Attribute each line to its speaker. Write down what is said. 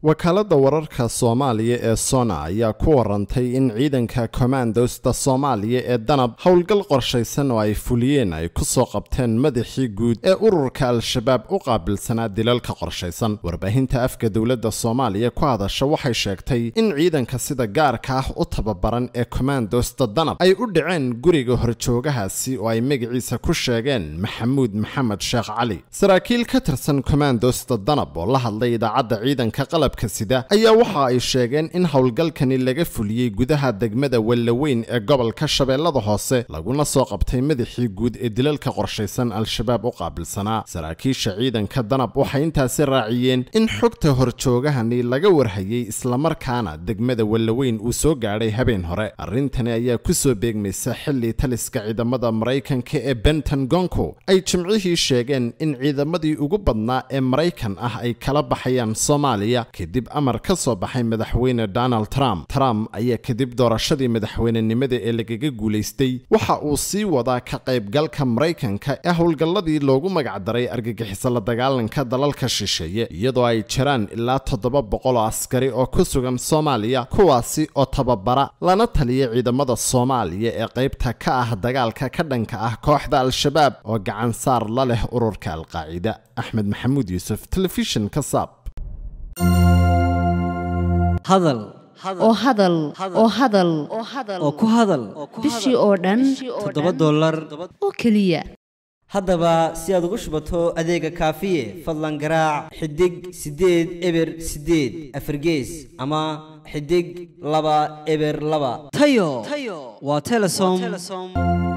Speaker 1: wakaaladda wararka soomaaliya ee sona ayaa ku warantay in ciidanka kommandosta soomaaliya ee danab howlgal qorshaysan oo ay fuliyeen ay ku soo qabteen madaxii guud ee ururka al-shabaab u qaabilsanaa dilalka qorshaysan warbaahinta afka dowladda soomaaliya ku hadasha waxay sheegtay in ciidanka sida gaarka ah u tababaran ee kommandosta danab ay u dhaceen guriga horjoogahaasi oo ay magaciisa ku sheegeen maxamuud maxamed sheekh cali saraakiil ka tirsan kommandosta danab oo la hadlay idaacadda ciidanka qalab sida ayaa waxa ay sheegeen in howlgalkani laga fuliyey gudaha degmada wellaweyn ee gobolka shabeellada hoose laguna soo qabtay madaxii guud ee dilalka qorshaysan al-shabaab u qaabilsanaa saraakiisha ciidanka danab waxay intaasi raaciyeen in xogta horjoogahani laga warhayey islamarkaana degmada wellaweyn uu soo gaadhay habeen hore arrintani ayaa ku soo beegmaysa xilli taliska ciidamada maraykanka ee bentangonko ay jimcihii sheegeen in ciidamadii ugu badnaa ee maraykan ah ay kala baxayaan soomaaliya kadib amar ka soo baxay madaxweyne donald trump trump ayaa kadib doorashadii madaxweynenimada ee lagaga guulaystay waxa uu sii wadaa ka qaybgalka maraykanka ee howlgalladii loogu magacdaray argagixiso la dagaalanka dalalka shisheeye iyadoo ay jiraan ilaa toddoba boqol oo askari oo ku sugan soomaaliya kuwaasi oo tababara lana taliya ciidamada soomaaliya ee qaybta ka ah dagaalka ka dhanka ah kooxda al-shabaab oo gacan saar la leh ururka alqaacida axmed maxamuud yuusuf telefishinka saab
Speaker 2: hadal
Speaker 3: oo hadal oo hadal
Speaker 2: oo ku hadal
Speaker 3: bishii oo dhan
Speaker 2: toddoba dollar
Speaker 3: oo keliya
Speaker 2: haddaba si aad ugu shubato adeega kaafiye fadlan garaac xidig siddeed eber siddeed afargees ama xidig laba eber laba tayo waa telesom